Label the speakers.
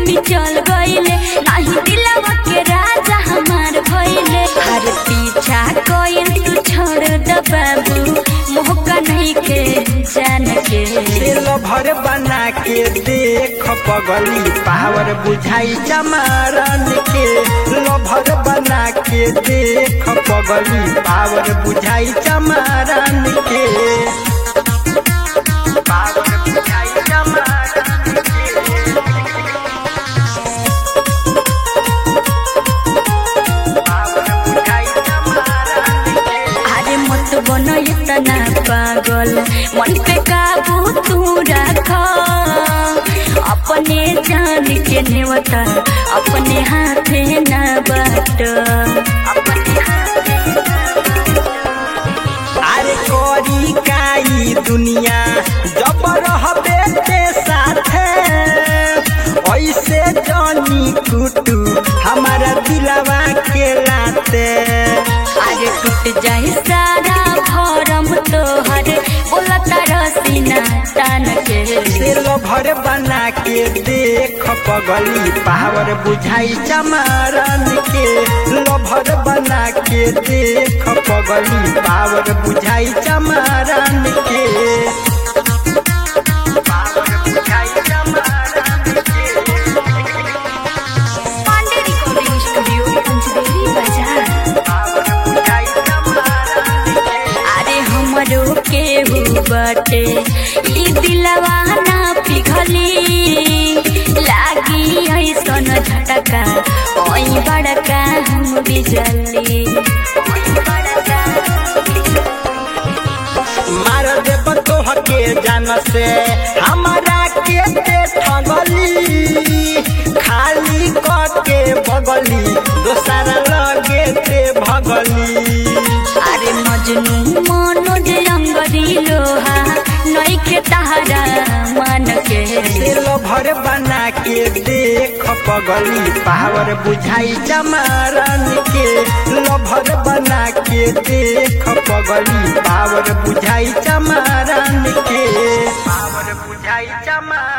Speaker 1: प्रेमी चल गईले नाही दिलवा के राजा हमार भइले हर पीछा कोयल तू छोड़ द बाबू मोहका नहीं के जान के
Speaker 2: दिल भर बना के देख पगली पावर बुझाई चमारन के लभर बना के देख पगली पावर बुझाई चमारन के पावर बुझाई चमारन के पावर बुझाई चमारन के
Speaker 1: अरे मत बनो इतना पागल मन पे काबू तू रख अपने जान के नेवता अपने हाथे न बाट अपने हाथे
Speaker 2: अरे कोरी काई दुनिया जब रहबे के साथे ऐसे जानी कुटू हमारा दिलवा के लाते
Speaker 1: अरे टूट जाए सारा भरम तोहर बोला तारा सीना तान के
Speaker 2: दिल भर बना के देख पगली पावर बुझाई चमारन के लभर बना के देख पगली पावर बुझाई चमारन के पावर बुझाई चमारन के
Speaker 1: पांडे रिकॉर्डिंग स्टूडियो पंचदेवी बाजार
Speaker 2: पावर बुझाई चमारन के
Speaker 1: अरे हमरो केहू बटे ई दिलवा ना पिघली लागी ऐसन झटका ओई बड़का हम बिजली ओई बड़का
Speaker 2: मार देब तोहके जान से हमारा के ते ठगली खाली के बगली दोसर लगे ते भगली
Speaker 1: अरे मजनू मनोज रंगरी लोहा नइखे तहरा मन के
Speaker 2: दिल भर बना के देख पगली पावर बुझाई चमारन के लभर बना के देख पगली पावर बुझाई चमारन के पावर बुझाई चमारन